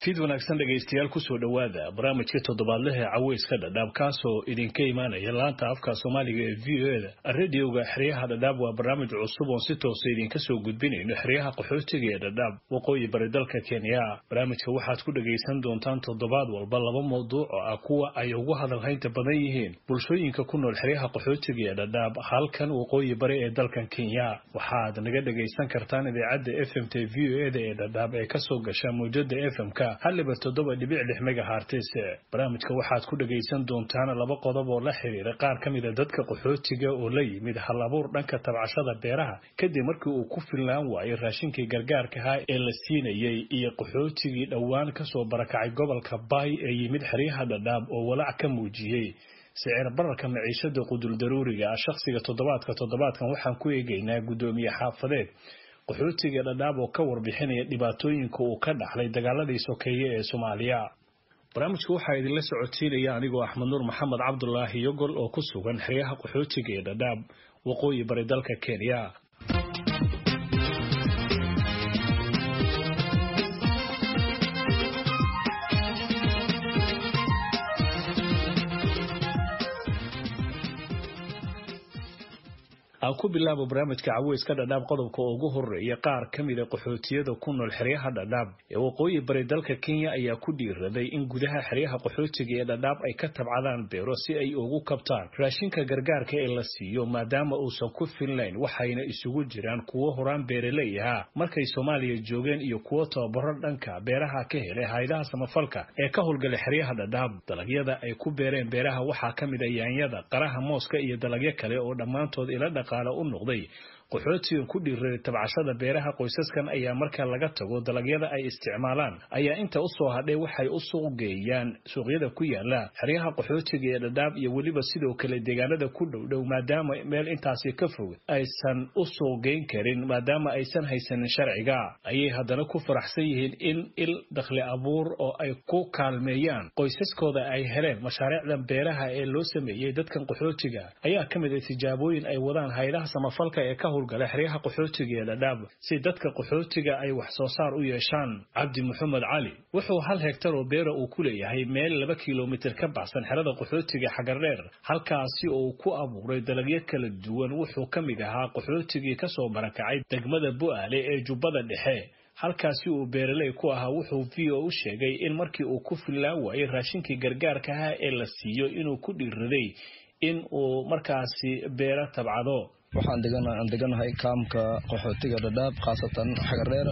fid wanaagsan dhegaystayaal kusoo dhowaada barnaamijka toddobaadlaha ee caweyska dhadhaab kaasoo idinka imaanaya laanta afka soomaaliga ee v o eda radioga xeryaha dhadhaab waa barnaamij cusub oon si toosa idinka soo gudbinayno xeryaha qaxootiga ee dhadhaab waqooyi bari dalka kenya barnaamijka waxaad ku dhagaysan doontaan toddobaad walba laba mawduuc oo ah kuwa ay ugu hadalhaynta badan yihiin bulshooyinka ku nool xeryaha qaxootiga ee dhadhaab halkan waqooyi bari ee dalkan kenya waxaad naga dhagaysan kartaan idaacadda f m t v o eda ee dhadhaab ee kasoo gasha mawjada f m-ka haliba toddoba dhibic lix megahartis barnaamijka waxaad ku dhagaysan doontaan laba qodob oo la xiriira qaar ka mida dadka qaxootiga oo la yimid hal abuur dhanka tabcashada beeraha kadib markii uu ku fillaan waayay raashinkii gargaarkaha ee la siinayey iyo qaxootigii dhowaan kasoo barakacay gobolka baay ee yimid xeryaha dhadhaab oo walaac ka muujiyey sicir bararka maciishada qudul daruuriga ah shakhsiga toddobaadka toddobaadkan waxaan ku eegaynaa guddoomiye xaafadeed qaxootiga dhadhaab oo ka warbixinaya dhibaatooyinka uu ka dhaxlay dagaaladii sokeeye ee soomaaliya barnaamijka waxaa idinla socodsiinaya anigoo axmed nuur maxamed cabdulaahi yogol oo ku sugan xeryaha qaxootiga ee dhadhaab waqooyi bari dalka kenya aan ku bilaabo barnaamijka caweyska dhadhaab qodobka ugu horeeya qaar ka mida qaxootiyada ku nool xeryaha dhadhaab ee waqooyi bari dalka kenya ayaa ku dhiiraday in gudaha xeryaha qaxootiga ee dhadhaab ay ka tabcadaan beero si ay ugu kabtaan raashinka gargaarka ee la siiyo maadaama uusan ku filnayn waxayna isugu jiraan kuwo horaan beeraley ahaa markay soomaaliya joogeen iyo kuwo tababaro dhanka beeraha ka helay haydaha samafalka ee ka howlgalay xeryaha dhadhaab dalagyada ay ku beereen beeraha waxaa ka mida yaanyada qaraha mooska iyo dalagyo kale oo dhammaantood ila dhaq u noqday qaxootigan ku dhiiraday tabcashada beeraha qoysaskan ayaa marka laga tago dalagyada ay isticmaalaan ayaa inta usoo hadhay waxay u suuq geeyaan suuqyada ku yaala xeryaha qaxootiga ee dhadhaab iyo weliba sidoo kale deegaanada ku dhowdhow maadaama meel intaasi ka fog aysan u suuq geyn karin maadaama aysan haysanin sharciga ayay haddana ku faraxsan yihiin in il dakhli abuur oo ay ku kaalmeeyaan qoysaskooda ay heleen mashaariicdan beeraha ee loo sameeyey dadkan qaxootiga ayaa ka mid a tijaabooyin ay wadaan haydaha samafalka ee ka howlgala xeryaha qaxootiga ee dhadhaab si dadka qaxootiga ay wax soo saar u yeeshaan cabdi maxamed cali wuxuu hal hegtar oo beera uu ku leeyahay meel laba kilomitir ka baxsan xerada qaxootiga xagardheer halkaasi oo uu ku abuuray dalagyo kala duwan wuxuu ka mid ahaa qaxootigii kasoo barakacay degmada bu'aale ee jubbada dhexe halkaasi uu beeraley ku ahaa wuxuu v o u sheegay in markii uu ku fillaan waayey raashinkii gargaarkaha ee la siiyo inuu ku dhiiraday in uu markaasi beero tabcado waxaan aan deganahay kaamka qaxootiga dhadhaab khaasatan xagardheer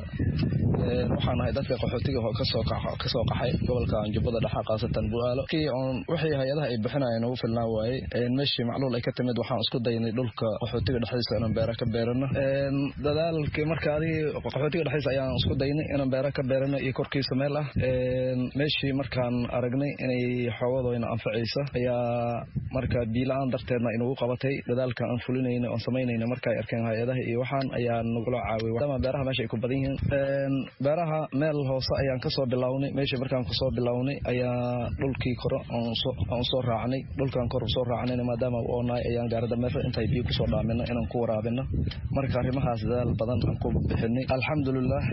waxaan ahay dadka qaxootiga kasoo qaxay gobolka jubbada dhexe khaasatan buaalo wixii hay-adaha ay bixinayeen ugu filnaan waaye meeshii macluul ay ka timid waxaan isku daynay dhulka qaxootiga dhexdiisa inaan beera ka beerano dadaalkii marka adigii qaxootiga dhexdiisa ayaan isku daynay inaan beera ka beerano iyo korkiisa meel ah meeshii markaan aragnay inay xoogadoyna anfacaysa ayaa marka biila-aan darteedna inugu qabatay dadaalka aan fulinayna oon samaynayna marka ay arkeen hay-adaha iyo waxaan ayaa nagula caawiy maadaama beeraha meesha ay ku badan yihiin beeraha meel hoose ayaan kasoo bilownay meeshii markaan kusoo bilownay ayaa dhulkii kore aan soo raacnay dhulkaan kor usoo raacnayna maadaama u oonahay ayaan gaarada meesha intay biyo kusoo dhaamino inaan ku waraabino marka arrimahaas dadaal badan aan ku bixinay alxamdulilah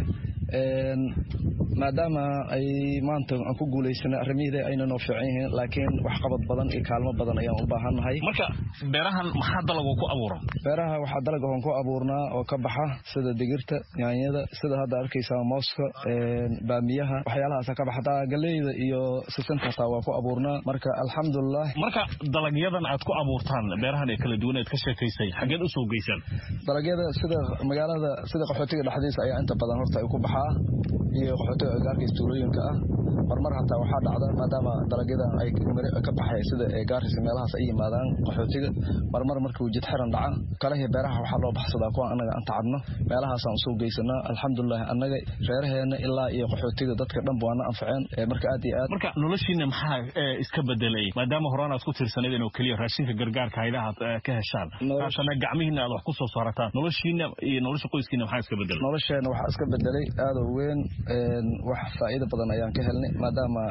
maadaama ay maanta aan ku guulaysanay arrimihii ayna noo fiican yihiin laakiin waxqabad badan iyo kaalmo badan ayaan u baahannahay marka beerahan maxaa dalagu ku abuuran beeraha waxaa dalag oon ku abuurnaa oo ka baxa sida digirta yaanyada sida hadda arkaysaa mooska baamiyaha waxyaalahaasa ka baxa hataa galeyda iyo sisinta hataa waa ku abuurnaa marka alxamdulilah marka dalagyadan aad ku abuurtaan beerahan ee kala duwan eed ka sheekaysay xageed usoo geysaan dalagyada sida magaalada sida qaxootiga dhexdiisa ayaa inta badan horta ay ku baxaa iyo qaxootiga agaarkiis tuulooyinka ah marmar hataa waxaa dhacda maadaama dalagyadan ay ka baxay sida gaarkiisa meelahaas ay yimaadaan qaxootiga marmar markii uu jid xiran dhaca kalahii beeraha waxaa loo baxsadaa kuwa anaga aan tacabno meelahaasaan usoo geysanaa alxamdulilah annaga reeraheena ilaa iyo qaxootiga dadka dhanba waana anfaceen marka aad iyo aad marka noloshiina maxaa iska bedelay maadaama horaan aad ku tirsanayd inuu keliya raashinka gargaarka haydaha aad ka heshaan haatana gacmihiina aad wax ku soo saarataan noloshiina iyo nolosha qoyskiina maxaa iska bedelay nolosheena waxaa iska bedelay aada u weyn wax faa'iido badan ayaan ka helnay maadaama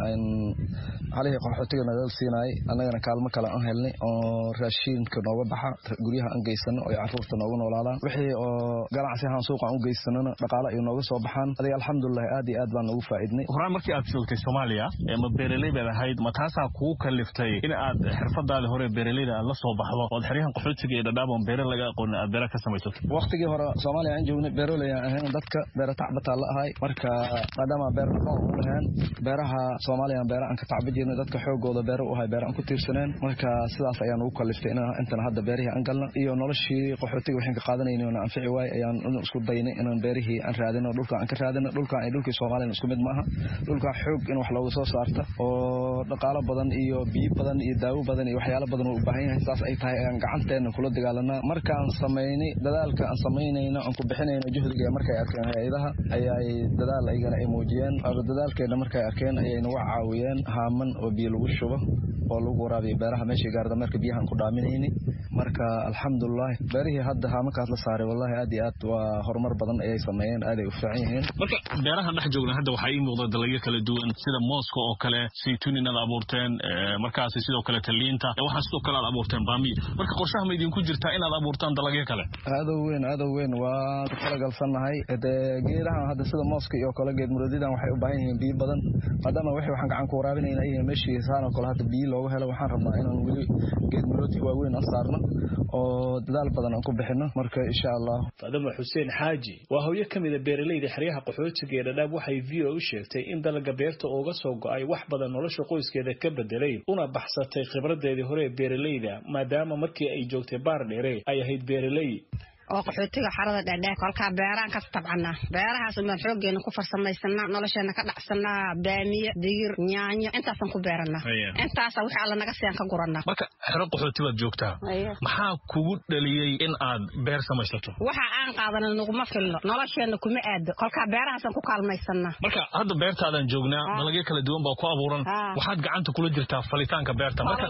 halihii qaxootiga nagal siinayay annagana kaalmo kale aan helnay oo raashiinka nooga baxa guryaha aan geysano oo caruurta nooga noolaadaan wixii oo ganacsi ahaan suuqaan u geysanona dhaqaale ay nooga soo baxaan adiga alxamdulilah aad iyo aad baan noogu faa'iidnay horaan markii aad joogtay soomaaliya ma beeraley baad ahayd ma taasaa kugu kaliftay in aad xirfadaada hore beeraleyda aad la soo baxdo ood xeryahan qaxootiga iyo dhadhaab oon beere laga aqoonin aad beera ka samaysato waqtigii hore soomaaliya aan joognay beeroley aan ahayn dadka beera tacbataa la ahay marka maadaama beer dhaqan u lahayn beeraha soomaaliya beera aan ka tacba jirnay dadka xoogooda beera u ahay beera aan ku tiirsaneen marka sidaas ayaan ugu kaliftay intan hadda beerihii aan galna iyo noloshii qaxootiga waxaan ka qaadanayni oona anfici waay ayaan isku daynay inaan beerihii aan raadino dhulka aan ka raadino dhulkan iyo dhulkii soomaaliya isku mid maaha dhulkaa xoog in wax looga soo saarta oo dhaqaalo badan iyo biyo badan iyo daawo badan iyo waxyaalo badan uu u baahan yahay saas ay tahay ayaan gacanteena kula dagaalanaa markaan samaynay dadaalka aan samaynayno aan ku bixinayno juhdiga markay arkeen hay-adaha ayay dadaal aygana ay muujiyeen dadaalkeena markay arkeen ayay nagu caawiyeen haaman oo biyo lagu shubo oo lagu waraabiyo beeraha meeshii gaarda marka biyahan ku dhaaminayni marka alxamdulilah beerihii hadda haamankaas la saaray wallahi aad iyo aad waa horumar badan ayay sameeyeen aaday u fiican yihiin marka beerahan dhex joogna hadda waxaa ii muuqda dalagyo kala duwan sida mooska oo kale saytuun inaad abuurteen markaasi sidoo kale taliinta waxaa sidoo kale aad abuurteen baamiyo marka qorshaha ma idinku jirtaa inaad abuurtaan dalagyo kale aadoo weyn aadoo weyn waan ku talagalsannahay dee geedahan hadda sida mooska iyo kale geed muradidan waxay u baahan yihiin biyo badan maadaama wixii waxaan gacan ku waraabinayna ay meeshii saan oo kale hadda biyo looga helo waxaan rabnaa inaan weli geed muroodka waaweyn aan saarno oo dadaal badan aan ku bixino marka insha allah faadama xuseen xaaji waa hooyo ka mida beeraleyda xeryaha qaxootiga ee dhadhaab waxay v o u sheegtay in dalaga beerta uga soo go-ay wax badan nolosha qoyskeeda ka bedelay una baxsatay khibradeedii hore ee beeraleyda maadaama markii ay joogtay baar dheere ay ahayd beeraley oo qaxootiga xarada dheerdheer kolkaa beeraan ka tabcanaa beerahaas umaan xooggeena ku farsamaysanaa nolosheena ka dhacsanaa baamiye digir yaanyo intaasaan ku beeranaa intaasa wixii alla naga siiyaan ka guranaa marka xero qaxooti baad joogtaa maxaa kugu dhaliyey in aad beer samaysato waxa aan qaadana naguma filno nolosheena kuma aado kolkaa beerahaasaan ku kaalmaysanaa marka hadda beertaadaan joognaa dalagyo kala duwan baa ku abuuran waxaad gacanta kula jirtaa falitaanka beerta marka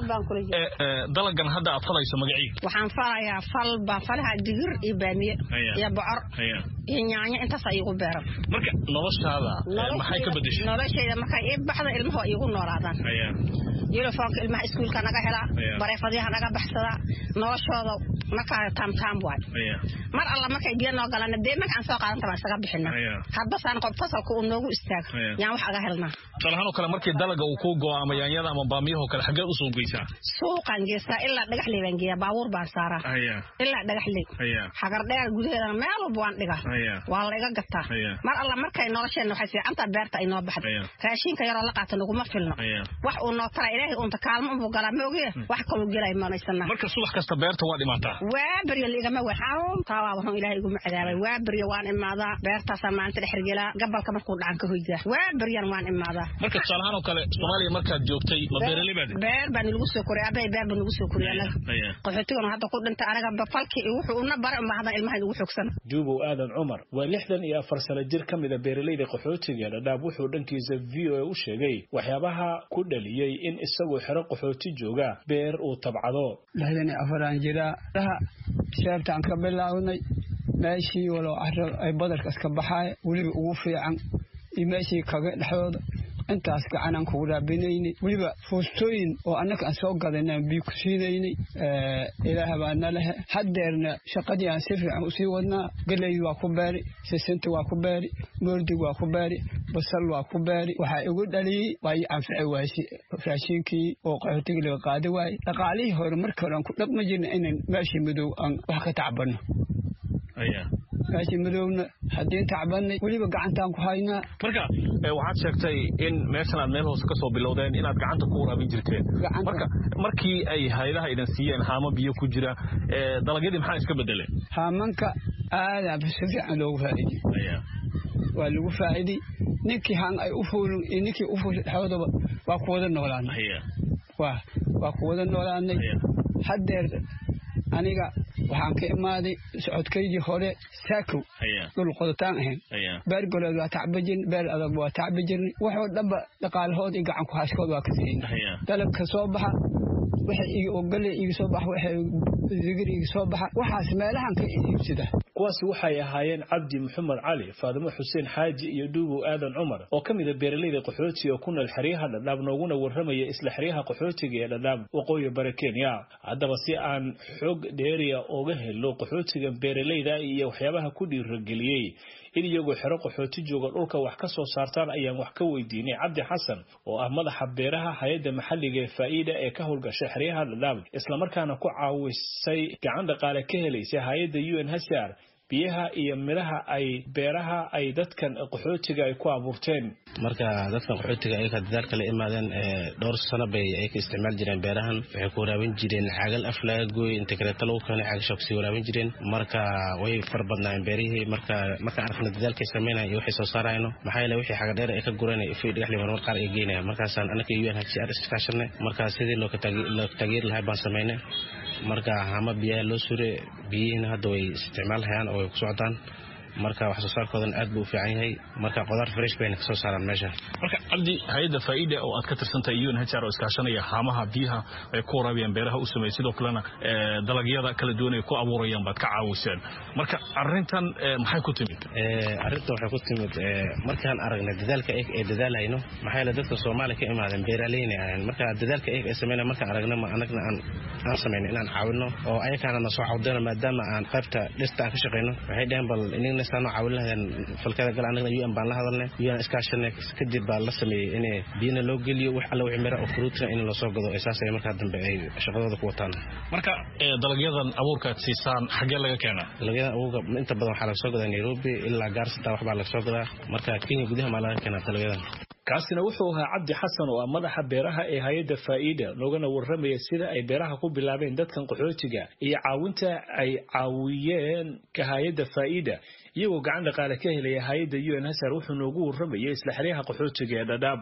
dalagan hadda aad falayso magacii waxaan falayaa fal baan falahaa digir iyo baamiye iyo bocor iyo yaanyo intaas iigu beeran marka noloshaada maxay ka bedeshay noloshayda markay ii baxda ilmuhu iigu noolaadaan yuniformka ilmaha iskuulka naga helaa bareefadyaha naga baxsadaa noloshooda markaa taamtaam waay mar alla markay biyo noo galana dee marka aan soo qaadanta baan isaga bixina haddasaan qob fasalka uu noogu istaago yaan wax aga helnaa talahaan oo kale markii dalaga uu kuu go-o ama yaanyada ama baamiyahoo kale xageed usoo geysaa suuqaan geystaa ilaa dhagaxley baan geeyaa baabuur baan saaraa ilaa dhagaxley xagardheer gudaheedana meel walba waan dhigaa waa la iga gataa mar alla markay nolosheenna waxay fiicantaa beerta ay noo baxda raashinka yaroo la qaata naguma filno wax uu noo tara ilaahay unta kaalmo unbuu galaa maogiye wax kaluu gelay manaysanaa marka subax kasta beerta waa dhimaataa waa beryo liigama weyn xaruntaa waa wuxuu ilaahay iguma cadaabay waa beryo waan imaadaa beertaasaan maalinta dhexergelaa gabalka markuu dhacan ka hoydaa waa beryan waan imaadaa marka tusaalahaan oo kale soomaaliya markaad joogtay ma beeraley baad beer baa nilagu soo koriyay abay beer baa nagu soo koriyay anaga qaxootiguna hadda ku dhintay anaga bafalkii iyo wuxuu una baray unbaa haddan ilmaha inugu xoogsan juubow aadan cumar waa lixdan iyo afar sano jir ka mida beeraleyda qaxootiga dhadhaab wuxuu dhankiisa v o a u sheegay waxyaabaha ku dhaliyey in isagoo xero qaxooti jooga beer uu tabcado lixdan iyo afaraan jiraa daha sheebtaan ka bilaawnay meeshii walow caro ay badarkas ka baxaaya weliba ugu fiican iyo meeshii kaga dhexdooda intaas gacanaan kugu raabinaynay weliba fuustooyin oo annaka aan soo gadanaan biyo ku siinaynay ilaah baa na lehe haddeerna shaqadii aan si fiican usii wadnaa galeyd waa ku beeri sisinta waa ku beeri moordig waa ku beeri basal waa ku beeri waxaa igu dhaliyey waa ii anfici waaysi raashiinkii oo qaxootiga laga qaadi waayey dhaqaalihii hore markii hore aan ku dhaqma jirna inaan meeshii madow aan wax ka tacbanno meeshii madowna haddii tacbanay weliba gacantaan ku haynaa marka waxaad sheegtay in meeshan aad meel hoose ka soo bilowdeen inaad gacanta ku waraabin jirteen marka markii ay hayadaha idin siiyeen haamo biyo ku jira dalagyadii maxaa iska bedeleen haamanka aadaaba si fiican loogu faa'iiday waa lagu faa'iiday ninkii haan ay u fuulin iyo ninkii u fuulin dhexdoodaba waa ku wada noolaanay waa ku wada noolaanay haddeer aniga waxaan ka imaaday socodkaydii hore saakow dhul qodotaan ahayn beer goleed waa tacba jirn beer adag waa tacba jirnay waxoo dhanba dhaqaalahood iyo gacan ku hashkood waa ka siina dalabka soo baxa waxa gale iga soo baxa waxa digir iga soo baxa waxaas meelahan ka iibsada kuwaasi waxay ahaayeen cabdi maxamed cali faadimo xuseen xaaji iyo dhuubow aadan cumar oo ka mid a beeraleyda qaxootiga oo ku nool xeryaha dhadhaab nooguna warramaya isla xeryaha qaxootiga ee dhadhaab waqooyi bari kenya haddaba si aan xoog dheeriya uga helo qaxootiga beeraleyda iyo waxyaabaha ku dhiirageliyey in iyagoo xero qaxooti jooga dhulka wax ka soo saartaan ayaan wax ka weydiinay cabdi xasan oo ah madaxa beeraha hay-adda maxalliga ee faa'iida ee ka howlgashay xeryaha dhadhaab islamarkaana ku caawisay gacan dhaqaale ka helaysa hay-adda u n hcr biyaha iyo midhaha ay beeraha ay dadkan qaxootiga ay ku abuurteen marka dadkan qaxootiga ayaga dadaalka la imaadeen dhowr sano bay ay ka isticmaali jireen beerahan waxay ku waraabin jireen caagal af laga gooy inta kaleeto lagu keenay caagasha kusii waraabin jireen marka way far badnaayeen beerihii marka markaan arkna dadaalkay sameynaya iyo waxay soo saarayno maxaa yeele wixii xaga dheer ay ka gureen ifay dhagaxli marmar qaar ay geynaya markaasaan anaka u n hcr iskaashanay marka sidii loo taageeri lahay baan sameynay marka hama biyaha loo sure biyihiina hadda way isticmaalhayaan oo way ku socdaan marka wax soo saarkoodan aad buu u fiican yahay marka qudaar fresh bayna kasoo saaraan meesha marka cabdi hay-adda faa'iida oo aad ka tirsantahay un h r oo iskaashanaya haamaha biyaha ay ku waraabiyaan beeraha u sameeyay sidoo kalena dalagyada kala duwan ay ku abuurayaan baad ka caawiseen marka arrintan maxay ku timid arrintan waxay ku timid markaan aragnay dadaalka eeg ee dadaalhayno maxaa yeele dadka soomaaliya ka imaadeen beeraleyna ahayn marka dadaalka eeg ee sameynaya markaan aragna ma anagna aan aan samayno inaan caawino oo ayakaana na soo cawdayno maadaama aan qaybta dhista aan ka shaqayno waxay dhaheen bal inigna saanoo caawin lahaydeen falkada gal anagna un baan la hadalnay un iskaashanay kadib baa la sameeyey in biyana loo geliyo wax alla wixii mira oo fruutina in lasoo gado saas ay markaa dambe ay shaqadooda ku wataan marka dalagyadan abuurka aad siisaan xaggee laga keenaa dalagyadan abuurka inta badan waxaa laga soo gadaa nairobi ilaa gaarsitaa waxbaa laga soo gadaa marka kenya gudaha maa laga keenaa dalagyadan kaasina wuxuu ahaa cabdi xasan oo ah madaxa beeraha ee hay-adda faa'iida noogana warramaya sida ay beeraha ku bilaabeen dadkan qaxootiga iyo caawinta ay caawiyeen ka hay-adda faa'iida iyagoo gacan dhaqaale ka helaya hay-adda u n hsr wuxuu noogu warramayay isla xeryaha qaxootiga ee dhadhaab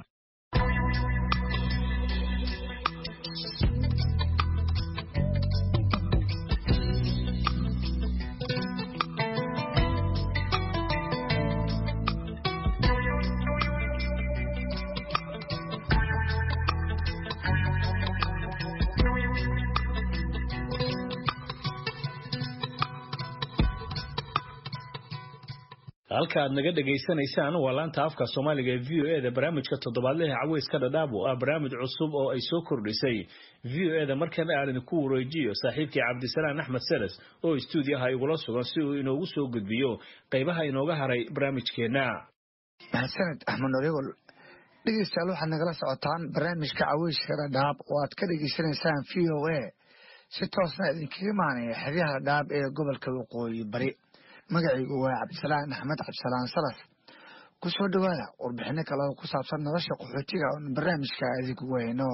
halka aad naga dhegaysanaysaan waa laanta afka soomaaliga ee v o e da barnaamijka toddobaadlaha caweyska dhadhaab oo ah barnaamij cusub oo ay soo kordhisay v o e da markana aan idinku wareejiyo saaxiibkii cabdisalaan axmed seles oo istuudiyaha igula sugan si uu inoogu soo gudbiyo qaybaha inooga haray barnaamijkeenna mahadsaned axmed norigol dhegeystayaal waxaad nagala socotaan barnaamijka caweyska dhadhaab oo aad ka dhegeysanaysaan v o a si toosna idinkaga imaanaya xeryaha dhadhaab ee gobolka waqooyi bari magacaygu waa cabdisalaan axmed cabdisalaan salas ku soo dhowaada warbixino kale oo ku saabsan nolosha qaxootiga oon barnaamijka idinkugu hayno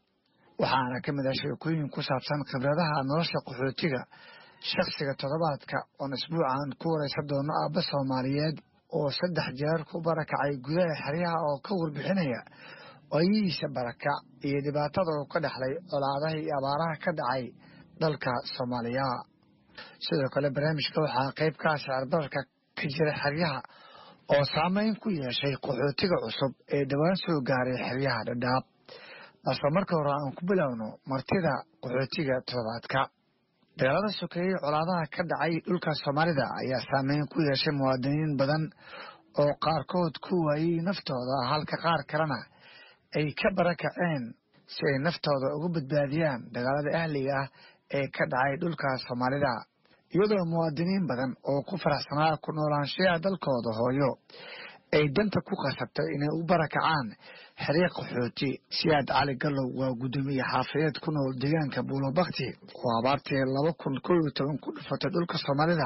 waxaana ka mid ah sheekooyin ku saabsan khibradaha nolosha qaxootiga shakhsiga toddobaadka oon isbuucan ku waraysan doono aabba soomaaliyeed oo saddex jeer ku barakacay gudaha xeryaha oo ka warbixinaya waayihiisa barakac iyo dhibaatada uu ka dhexlay colaadaha iyo abaaraha ka dhacay dalka soomaaliya sidoo kale barnaamijka waxaa qayb ka ah sicirbararka ka jira xeryaha oo saameyn ku yeeshay qaxootiga cusub ee dhowaan soo gaaray xeryaha dhadhaab balse marka hore aan ku bilowno martida qaxootiga toddobaadka dagaalada sokeeyey colaadaha ka dhacay dhulka soomaalida ayaa saameyn ku yeeshay muwaadiniin badan oo qaarkood ku waayey naftooda halka qaar kalena ay ka barakaceen si ay naftooda uga badbaadiyaan dagaalada ahliga ah ee ka dhacay dhulka soomaalida iyadoo muwaadiniin badan oo ku faraxsanaa ku noolaanshayaha dalkooda hooyo ay danta ku qasabtay inay u barakacaan xerye qaxooti siyaad cali gallow waa guddoomiye xaafadeed ku nool deegaanka buulobakti oo abaartii laba kun kow iyo toban ku dhufatay dhulka soomaalida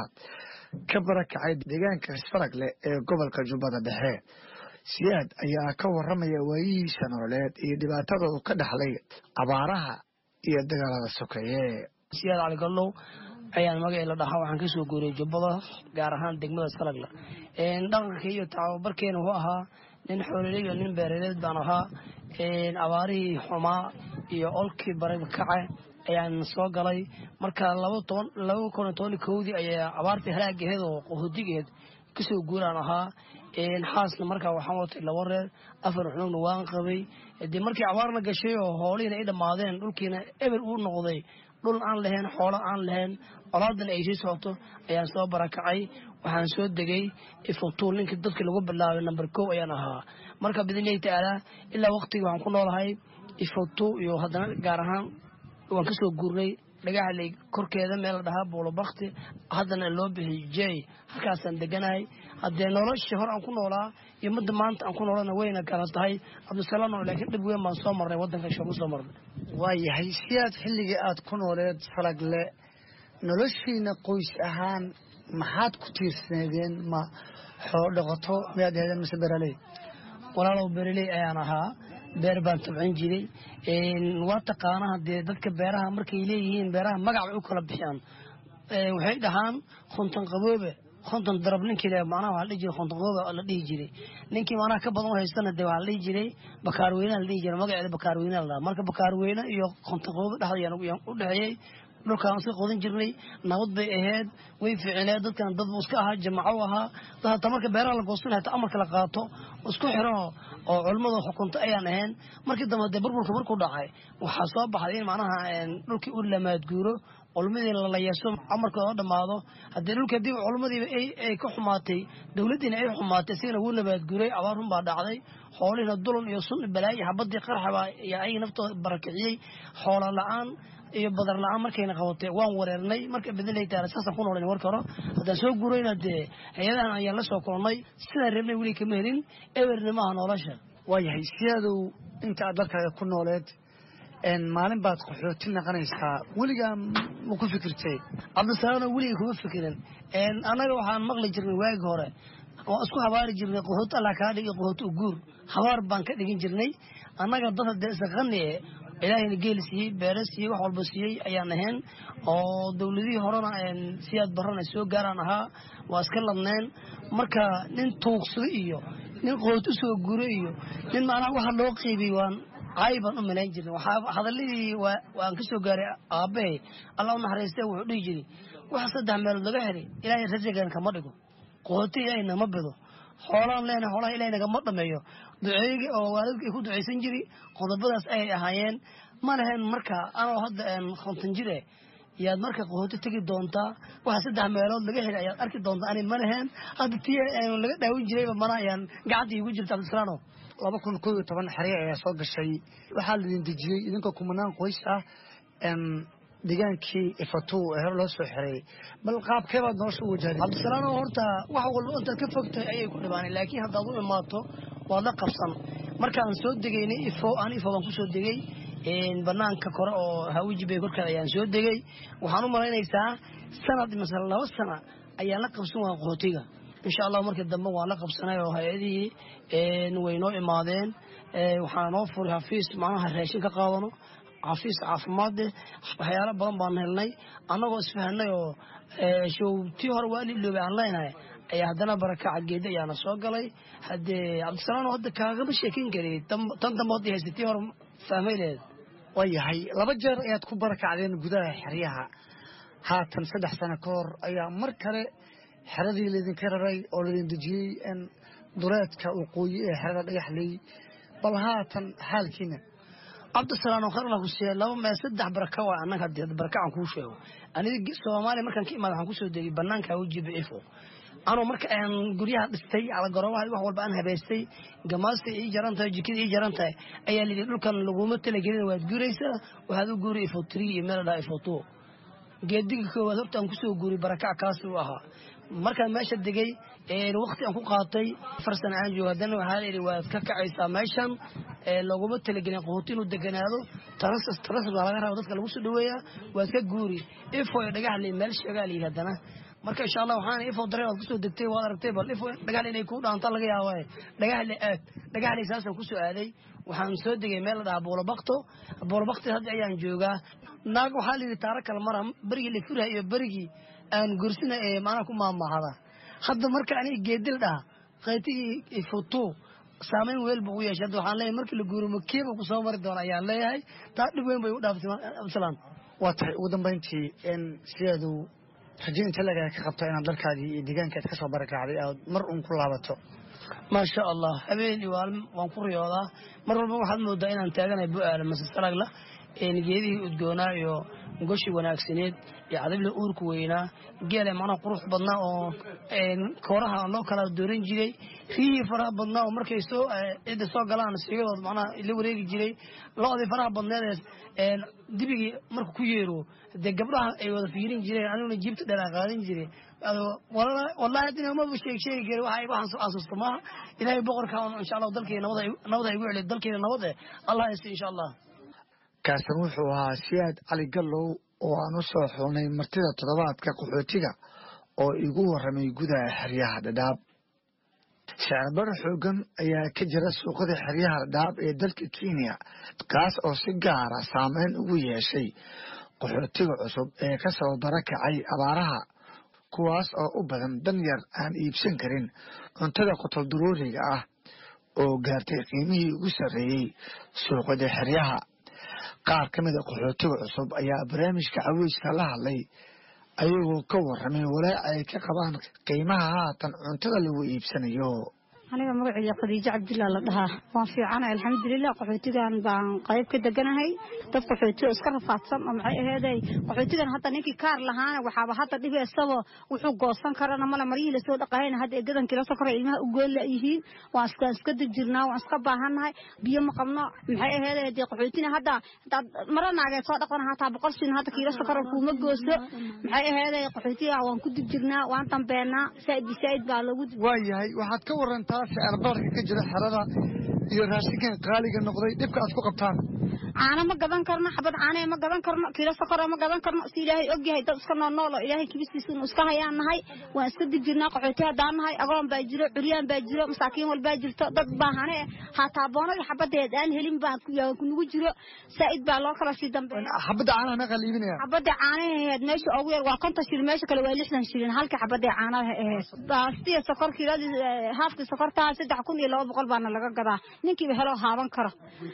ka barakacay deegaanka isfaragle ee gobolka jubbada dhexe siyaad ayaa ka warramaya waayihiisa nololeed iyo dhibaatada uu ka dhexlay abaaraha iyo dagaalada sokeeye siyaad cali gallow ayaan magacii la dhahaa waxaan kasoo guuriyey jubbada gaar ahaan degmada salagla dhaqanka iyo tababarkeena wuxuu ahaa nin xoololey nin beeraleed baan ahaa abaarihii xumaa iyo olkii bariga kace ayaan soo galay marka laba toban laba kun iyo toban kowdii ayaa abaartii halaagaheed oo qahoodigeed kasoo guuraan ahaa xaasna markaa waxaan watay laba reer afar xunugna waan qabay dee markii abaarna gashay oo hoolihiina ay dhammaadeen dhulkiina eber uu noqday dhul aan lahayn xoolo aan lahayn colaadana ay sii socoto ayaan soo barakacay waxaan soo degay ifutuul ninkii dadkii lagu bilaabay number kow ayaan ahaa marka bidnillahi tacaala ilaa waqtigii waxaan ku noolahay ifutu iyo haddana gaar ahaan waan kasoo guurnay dhagaxley korkeeda meel la dhahaa buulobakti haddana loo bixiy jey halkaasaan deganahay haddee noloshii hor aan ku noolaa iyo midda maanta aan ku noolana wayna kala tahay cabdisalaam laakiin dhib weyn baan soo marnay waddanka shoogu soo marnay waayahay siyaad xilligii aad ku nooleed falagle noloshiina qoys ahaan maxaad ku tiirsaneedeen ma xoolo dhaqato miyaad aheedeen mise beraley walaalow beraley ayaan ahaa beer baan tabcin jiray waa taqaana haddee dadka beeraha markay leeyihiin beeraha magac bay u kala bixiyaan waxay dhahaan khontan qaboobe konton darab ninkii le macnaha waxaa la dhihi jiray konton qaboobe la dhihi jiray ninkii macnaha ka badan u haystana dee waxaa la dhihi jiray bakaarweynaha la dhihi jiray magaceeda bakaarweynaha la dhaha marka bakaarweyne iyo konton qaboobe dhexda yaan u dhexeeyey dhulkaan iska qodan jirnay nabad bay ahayd way fiicineed dadkan dad buu iska ahaa jamaco ahaa dad hataa marka beeraha la goosanay hataa amarka la qaato isku xiranoo oo culimmada xukunta ayaan ahayn markii dambe dee burburka markuu dhacay waxaa soo baxday in macnaha dhulkii u lamaadguuro culmadii la yeeso amarkooda dhammaado haddii dhulkii haddii culmadiiba ay ka xumaatay dowladdiina ay xumaatay sigana wuu nabaadguuray abaar run baa dhacday xoolihiina dulan iyo sun balaayi xabadii qarxabaa iyo ayay naftooda barakiciyey xoola la-aan iyo badar la-aan markayna qabatay waan wareernay marka bidnillahi taala saasaan ku noolayn warka hore haddaan soo guurayna dee hay-adahan ayaan la soo kulannay sidaan reebnay weli kama helin ewerna maaha nolosha waayahay siyadow inta aad dalkaaga ku nooleed maalin baad qaxooti naqanaysaa weligaa ma ku fikirtay cabdisalaano weligay kuma fikirin annaga waxaan maqli jirnay waagi hore waan isku habaari jirnay qaxooti allah kaa dhig iyo qaxooti uguur habaar baan ka dhigin jirnay annaga dad haddee isaqani e ilaahayna geeli siiyey beere siiyey wax walba siiyey ayaan ahayn oo dowladihii horena siyaad barana soo gaaraan ahaa waa iska ladneen marka nin tuugsado iyo nin qooti usoo guro iyo nin macnaha waxa loo qiibiyey waan caay baan u malayn jirnay waxaa hadaladii waan ka soo gaaray aabbahay allah u naxariistee wuxuu dhihi jiray waxa saddex meelood laga helay ilaahay rajagan kama dhigo qooti ilaahay nama bido xoolaan leenahay xoolaha ilaahay nagama dhameeyo duceeyga oo waalidka ay ku ducaysan jiri qodobadaas ayay ahaayeen ma lahayn marka anoo hadda konton jire yaad marka qahooti tegi doontaa waxa saddex meelood laga helay ayaad arki doontaa ani ma lahayn hadda tii laga dhaawin jirayba mana ayaan gacanta iigu jirta cabdisalaano laba kun koo iyo toban xariic ayaa soo gashay waxaa laidin dejiyey idinkoo kumanaan qoys ah deegaankii ifatu ee hore loo soo xiray bal qaabkee baad nolosha u wajahday cabdisalaano horta wax walba intaad ka fogtahay ayay ku dhibaanay laakiin haddaad u imaato waad la qabsan markaan soo degaynay ifo aan ifo baan kusoo degay banaanka kore oo hawiji bay korkeeda ayaan soo degay waxaan u malaynaysaa sanad mise laba sana ayaan la qabsan waa qaxootiga insha allah markii dambe waan la qabsanay oo hay-adihii way noo imaadeen waxaa noo furay xafiis macnaha raashin ka qaadano xafiis caafimaade waxyaalo badan baan helnay annagoo isfahanay oo showtii hore waa liloobay aan leenahay ayaa haddana barakaca geedi ayaana soo galay haddee cabdisalaam hadda kaagama sheekin kari tan dambe hadda haysatii hore fahmay leed waayahay laba jeer ayaad ku barakacdeen gudaha xeryaha haatan saddex sano ka hor ayaa mar kale xeradii laydinka raray oo laydin dejiyey dureedka waqooyi ee xerada dhagaxley bal haatan xaalkiina cabdisalaam kharla huseen laba mee saddex baraka waa annaga haddii barakacaan kuu sheego aniga soomaaliya markaan ka imaada waxaan kusoo degay banaanka weji bicifo anoo marka aan guryaha dhistay alagorobaha wax walba aan habaystay gamaasta ii jaran tahay jikada ii jaran tahay ayaa layidhi dhulkan laguma talagelin waad guuraysaa waxaad u guuray ifo three iyo meel dhaa ifo two geediga koowaad horta aan kusoo guuray barakac kaasi u ahaa markaan meesha degay waqti aan ku qaatay afar sana aan joogo haddana waxaa layidhi waad ka kacaysaa meeshan laguma talagelin qahooti inuu deganaado tarasas tarasas baa laga raba dadka lagu soo dhaweeyaa waad ka guuri ifo iyo dhagaxley meel sheegaa layidhi haddana marka insha allah waxaan ifo dareen waad kusoo degtay waad aragtay bal ifo dhagaxley inay kuu dhaantaa laga yaabaa dhagaxley aad dhagaxley saasaan kusoo aaday waxaan soo degay meel la dhahaa buulabakto buulabakti hadda ayaan joogaa naag waxaa layidhi taaro kale mara berigii la furaha iyo berigii aan gursina ee macnaha ku maamahada hadda marka aniga geedil dhaha qaytigii ifutu saamayn weel buu u yeeshay hadda waxaan leeyahay markii la guuro makiiba ku soo mari doona ayaan leeyahay taa dhib weyn bay u dhaaftay absalaan waa tahay ugu dambayntii sideedu rajo inta lagaa ka qabto inaad dalkaadii iyo deegaankaad ka soo barakacday aad mar uun ku laabato maasha allah habeen iyo waalin waan ku riyoodaa mar walba waxaad moodaa inaan taaganahay bu-aala mase salagla geedihii udgoonaa iyo goshi wanaagsaneed iyo cadabla uurka weynaa geele macnaha qurux badnaa oo kooraha loo kala dooran jiray riyihii faraha badnaa oo markay soo cidda soo galaan sigadood macnaha la wareegi jiray lo-dii faraha badneed ee dibigii marka ku yeero dee gabdhaha ay wada fiirin jireen aniguna jiibta dheeraa qaadan jiray wallahi haddina maba sheeg sheegi kari waxa waxaan soo xasuusta maaha ilaahay boqorka insha allah dalkeena nabada igu celiy dalkeena nabad eh allah haysta insha allah kaasan wuxuu ahaa siyaad cali gallow oo aan u soo xulnay martida toddobaadka qaxootiga oo igu warramay gudaha xeryaha dhadhaab shacirbar xoogan ayaa ka jira suuqada xeryaha dhadhaab ee dalka kenya kaas oo si gaara saameyn ugu yeeshay qaxootiga cusub ee ka soo barakacay abaaraha kuwaas oo u badan dan yar aan iibsan karin cuntada qotol duruuriga ah oo gaartay qiimihii ugu sarreeyey suuqada xeryaha qaar ka mid a qaxootiga cusub ayaa barnaamijka caweyska la hadlay ayagoo ka warramay walaac ay ka qabaan qiimaha haatan cuntada lagu iibsanayo aniga magaceyga khadiijo cabdillah la dhahaa waan fiicana alxamdulilah qaxootigan baan qayb ka deganahay dad qaxooti oo iska rafaadsan oo maxay aheeday qaxootigan hadda ninkii kaar lahaana waxaaba hadda dhibeysaba wuxuu goosan karana male maryihii lasoo dhaqahayna hadda eegadanki la sokora ilmaha u gool yihiin waan iska iska dejirnaa waan iska baahannahay biyo ma qabno maxay aheeday dee qaxootina hadda hadaad mara naageed soo dhaqana hataa boqol sin hadda kiilo sokora kuuma gooso maxay aheeday qaxootiga waan ku dibjirnaa waan dambeenaa saaid saaid baa loogu waayahay waxaad ka warantaa sicirbarka ka jira xerada iyo raashinkan qaaliga noqday dhibka aad ku qabtaan caano ma gadan karno xabad caanee ma gadan karno kiilo sokora ma gadan karno si ilaahay og yahay dad iska noolnool oo ilaahay kibistiisa inu iska hayaan nahay waan iska dibjirnaa qaxooti haddaan nahay agoon baa jiro curyaan baa jiro masaakiin walbaa jirto dad baahane hataa boonadii xabadeed aan helin baa nagu jiro saa'id baa loo kala sii dambeeya xabadda caanaha meeqa liibinaya xabadda caanaheed meesha ugu yar waa konton shilin meesha kale waa lixdan shilin halka xabadda caanaha aheed baastiya sokor kiiladii haafkii sokortaa saddex kun iyo laba boqol baana laga gadaa ninkiiba heloo haaban karo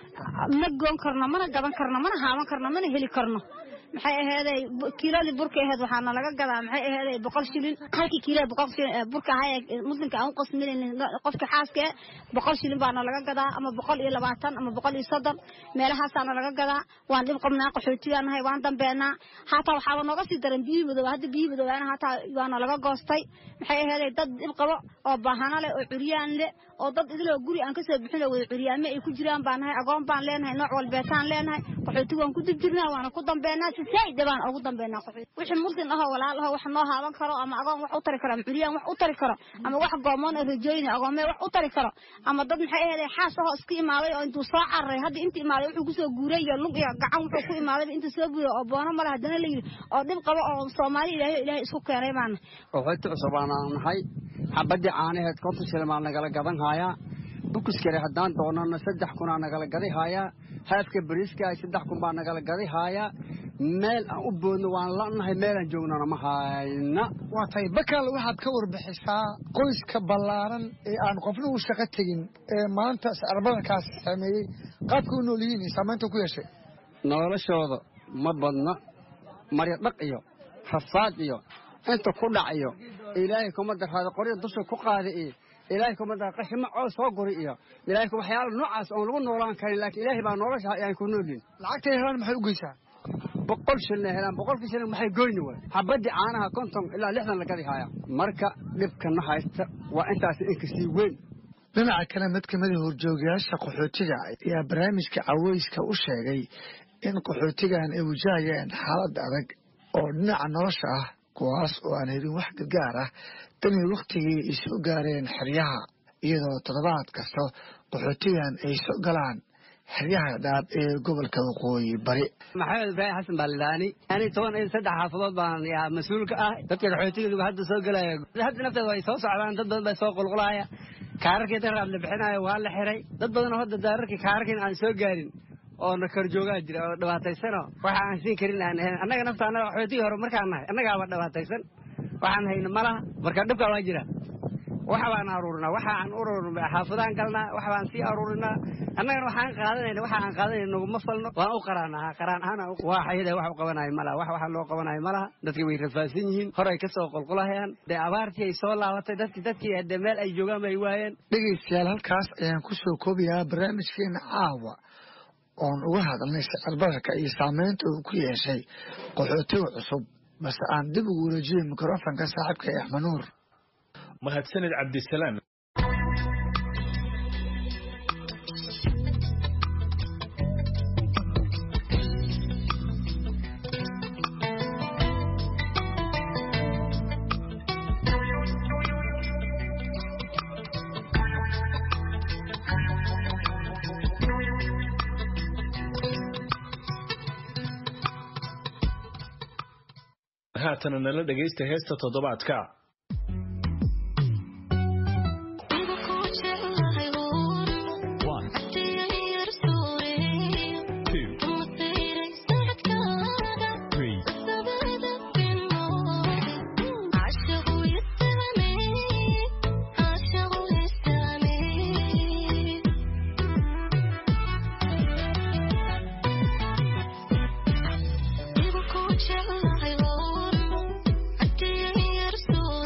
ma goon karno mana gadan karno mana haaban karno mana heli karno maxay aheeday kiiladii burka aheed waxaana laga gadaa maxay aheeday boqol shilin halkii kiilada boqol shilin burka ahaa ee muslimka aan u qasminayn qofka xaaska ee boqol shilin baana laga gadaa ama boqol iyo labaatan ama boqol iyo soddon meelahaasaana laga gadaa waan dhib qabnaa qaxootiyaa nahay waan dambeenaa hataa waxaaba nooga sii daran biyihii madooba hadda biyihii madoobaana hataa waana laga goostay maxay aheeday dad dhib qabo oo baahana leh oo curyaan leh oo dad idiloo guri aan kasoo bixin oo wada curyaame ay ku jiraan baan nahay agoon baan leenahay nooc walbeetaan leenahay qaxooti waan ku dib jirnaa waana ku dambeenaa saaida baan ugu dambeynaa qaxooti wixii muslim ahoo walaal ahoo wax noo haaban karo ama agoon wax u tari karo ama curyaan wax u tari karo ama wax goomoon oo rajooyina agoomee wax u tari karo ama dad maxay aheeday xaas ahoo iska imaaday oo intuu soo cararay hadda inta imaaday wuxuu kusoo guuray iyo lug iyo gacan wuxuu ku imaaday inta soo buuray oo boono male haddana la yidhi oo dhib qabo oo soomaali ilaahay ilaahay isku keenay baana qaxooti cusub aan nahay xabadii caanaheed konton shilin baa nagala gadan hayaa bukuskale haddaan doonana saddex kunaa nagala gadi haayaa haafka bariiska saddex kun baa nagala gadi haayaa meel aan u boodno waan lanahay meelaan joognana ma hayna waa tahay bakal waxaad ka warbixisaa qoyska ballaaran ee aan qofna u shaqo tegin ee maanta sicirbadankaas sameeyey qaabka u nool yihiin iyo saamaynta ku yeeshay noloshooda ma badna maryo dhaq iyo rafaad iyo inta ku dhac iyo ilaahay kuma darraada qoryo dusha ku qaada iyo ilaahay kuma dar qashimo coos soo guri iyo ilaahay waxyaala noocaas oon lagu noolaan karin laakiin ilaahay baa nolosha ayaan ku noolin lacagtay helaan maxay u geysaa boqol shilin helaan boqolkii shilin maxay goyni way xabadii caanaha konton ilaa lixdan la gadi haya marka dhibkana haysta waa intaas inkasii weyn dhinaca kale mid kamida horjoogayaasha qaxootiga ayaa barnaamijka caweyska u sheegay in qaxootigan ay wajahayeen xaalad adag oo dhinaca nolosha ah kuwaas oo aan helin wax gargaar ah tanii wakhtigii ay soo gaareen xeryaha iyadoo toddobaad kasta qaxootigan ay soo galaan xeryaha dhaab ee gobolka waqooyi bari maxamed ibraahim xasan baalidaani ani toban iyo saddex xaafadood baan yaa mas-uulka ah dadka qaxootiga hadda soo gelaya hadda nafteeda way soo socdaan dad badan baa soo qulqulaya kaararkii daraad la bixinayo waa la xiray dad badan oo hadda daararkii kaararkiin aan soo gaarin oo na kor joogaa jira oo dhibaataysano waxa aan siin karin aan ahayn annaga nafta annaga qaxootigii hore markaan nahay annagaaba dhibaataysan waxaan hayna malaha marka dhibkaa waa jira waxa baan aruurinaa waxa aan ururinaa xaafadaan galnaa waxa baan sii aruurinaa annagana waxaan qaadanayna waxa aan qaadanayna naguma falno waan u qaraanaa qaraan ahaan waa xayada wax u qabanayo malaha wax waxa loo qabanayo malaha dadki way rafaadsan yihiin horay ka soo qulqulahayaan dee abaartii ay soo laabatay dadki dadkii hadee meel ay joogaan bay waayeen dhegaystayaal halkaas ayaan ku soo koobayaa barnaamijkeena caawa oon uga hadalnay sicir bararka iyo saameynta uu ku yeeshay qaxootiga cusub balse aan dib ugu wareejiyey mikrofonka saaxiibka ee axmed nuur mahadsanid cabdisalaam haatana nala dhegaysta heesta toddobaadka Thank you.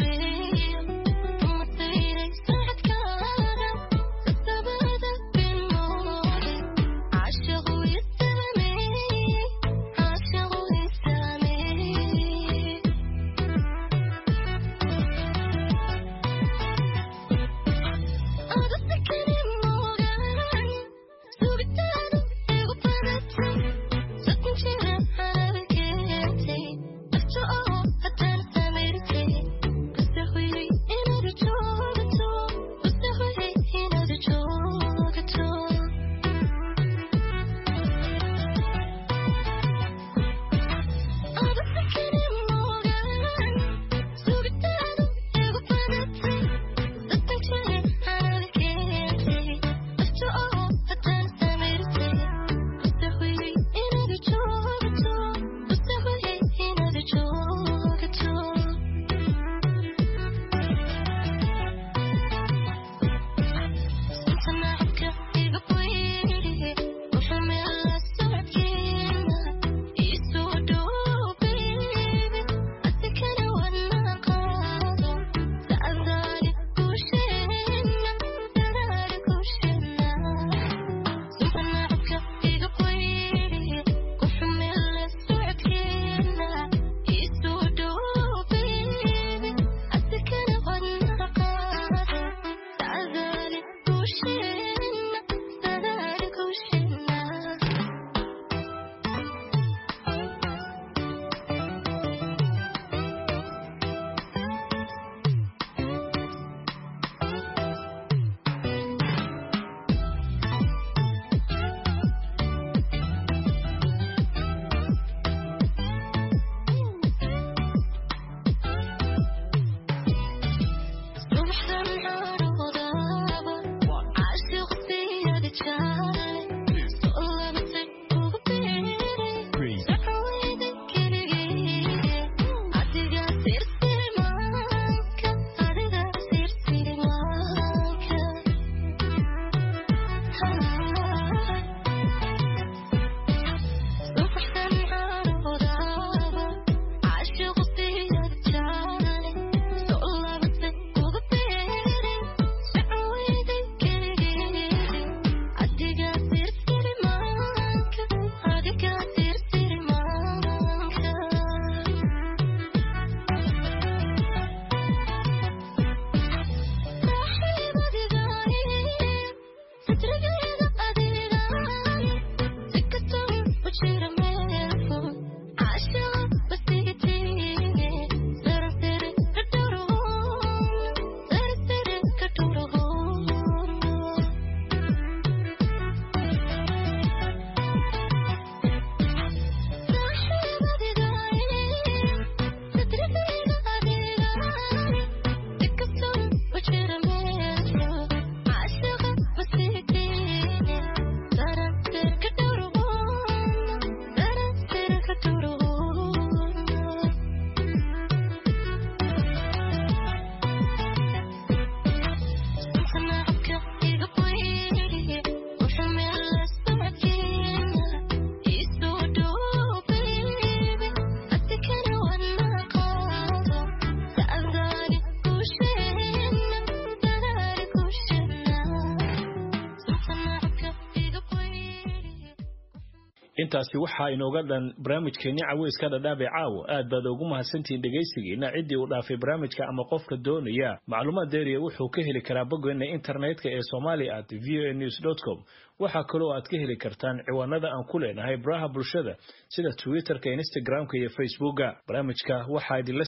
intaasi waxaa inooga dhan barnaamijkeenni caweyska dhadhaabee caawa aad baad ugu mahadsantihiin dhegaysigiina ciddii uu dhaafay barnaamijka ama qofka doonaya macluumaad deeriya wuxuu ka heli karaa boggeena internetka ee somali at v o a news com waxaa kaloo aad ka heli kartaan ciwaanada aan ku leenahay baraha bulshada sida twitterka instagramka iyo facebooka barnaamijka waxaa idinla